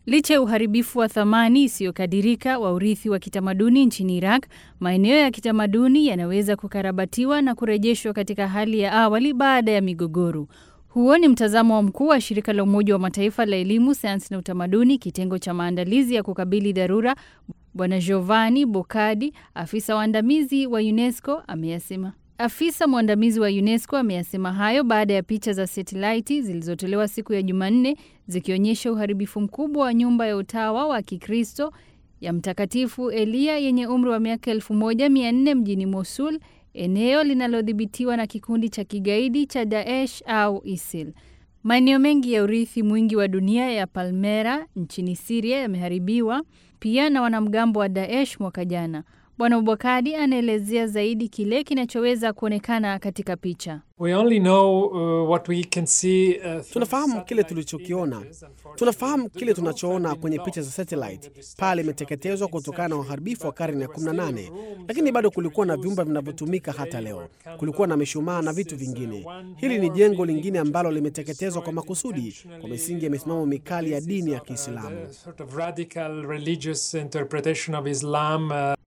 Licha ya uharibifu wa thamani isiyokadirika wa urithi wa kitamaduni nchini Iraq, maeneo ya kitamaduni yanaweza kukarabatiwa na kurejeshwa katika hali ya awali baada ya migogoro. Huo ni mtazamo wa mkuu wa shirika la Umoja wa Mataifa la elimu, sayansi na utamaduni, kitengo cha maandalizi ya kukabili dharura, Bwana Giovanni Boccadi, afisa waandamizi wa UNESCO ameyasema. Afisa mwandamizi wa UNESCO ameyasema hayo baada ya picha za satelaiti zilizotolewa siku ya Jumanne zikionyesha uharibifu mkubwa wa nyumba ya utawa wa Kikristo ya Mtakatifu Eliya yenye umri wa miaka 1400 mjini Mosul, eneo linalodhibitiwa na kikundi cha kigaidi cha Daesh au ISIL. Maeneo mengi ya urithi mwingi wa dunia ya Palmera nchini Siria yameharibiwa pia na wanamgambo wa Daesh mwaka jana. Bwana Ubakadi anaelezea zaidi kile kinachoweza kuonekana katika picha. We only know, uh, what we can see, uh, through Tunafahamu kile satellite tulichokiona, images, unfortunately. tunafahamu kile The roof tunachoona had kwenye been picha za lost satellite. through the Pale destruction imeteketezwa of the kutokana na 18th uharibifu wa century, karne ya but there were 18, still rooms lakini bado which kulikuwa na were vyumba used even vinavyotumika today hata leo. were Kulikuwa na candles. mishumaa na This vitu is, uh, vingine. one Hili ni more jengo building lingine which has ambalo been limeteketezwa kwa destroyed makusudi kwa intentionally misingi ya misimamo on the mikali ya basis dini ya of, uh, Kiislamu. the sort of radical religious interpretation of Islam, uh,